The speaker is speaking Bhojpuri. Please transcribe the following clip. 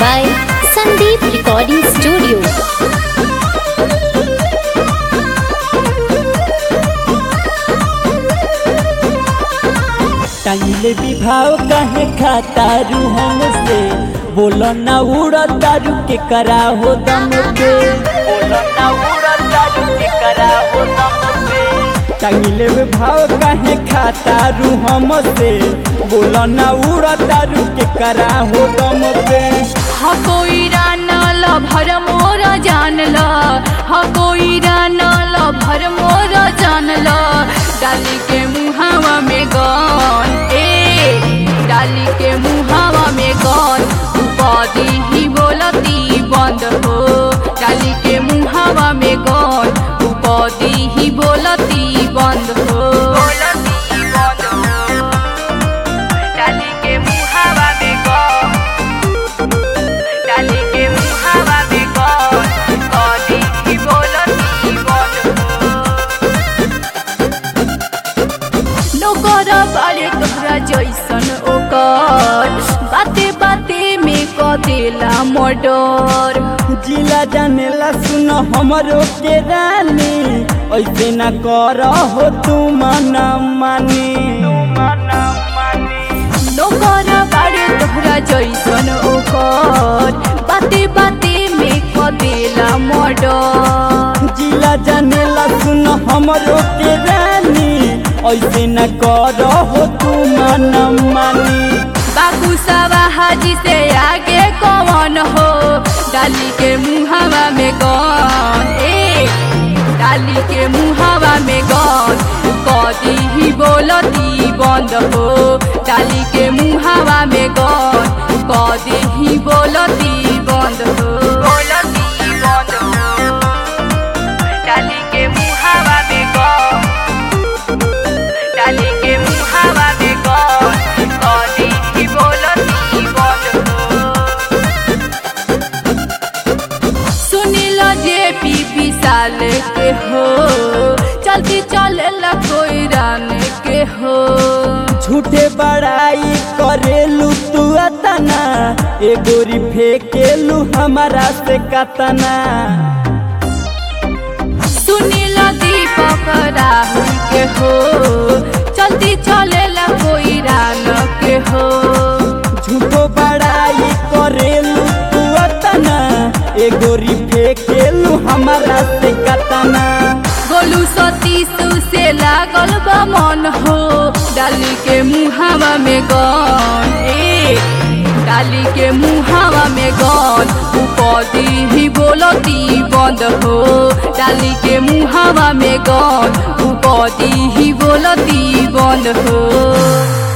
by Sandeep Recording Studio. टांगले विभाव कहे खातारू हमसे बोलो ना उड़ा तारू के करा हो दम पे बोलो ना उड़ा तारू के करा हो दम पे टांगले विभाव कहे खातारू हमसे बोलो ना उड़ा तारू के करा हो दम पे हा कोई रानल भर मोर जानल हा कोई रानल भर मोर जानल डाली के मुहावा में गन ए डाली के मुहावा में गन उपाधि ही बोलती बंद हो डाली के मुहावा में गन उपाधि ही बोलती बंद हो बोलती बंद हो डाली के मुहावा में गन डाली के मुहावा में कौन कौनी ही बोलती बोल नौकर बारे तोहरा जैसन ओकर बाते बाते में क देला मर्डर जिला जानेला सुन हमरो के रानी ऐसे न कर हो तू मना मानी नौकर बारे तोहरा जैसन ओकर बाते बाते में क देला मर्डर जिला जानेला सुन हमरो के रानी ऐसे न कर हो तू मना मानी बाबू सवा हाजी से आगे कौन हो डाली के मुहावा में गौन ए डाली के मुहावा में गौन कदी ही बोलती बंद हो डाली के मुहावा में गौन कदी ही बोलती बंद हो बोलती बंद हो डाली के मुहावा में गौन डाली के मुहावा में कौन कौनी ही बोलती बंद हो सुनिल जे पी विशाल के हो चलती चले ला कोई रान के हो झूठे बड़ाई करेलू तू अतना ए गोरी फेकेलू हमारा से कतना सुनिल दीपक राहुल के हो चलती चले ला कोई रान के हो झूठो बड़ाई करेलू तू अतना ए गोरी फेकेलू हमारा से कतना गोलू सतीसु से लागल बा मन हो डाली के मुहावा में गन ए डाली के मुहावा में गन उपदी ही बोलती बंद हो डाली के मुहावा में गन उपदी ही बोलती बंद हो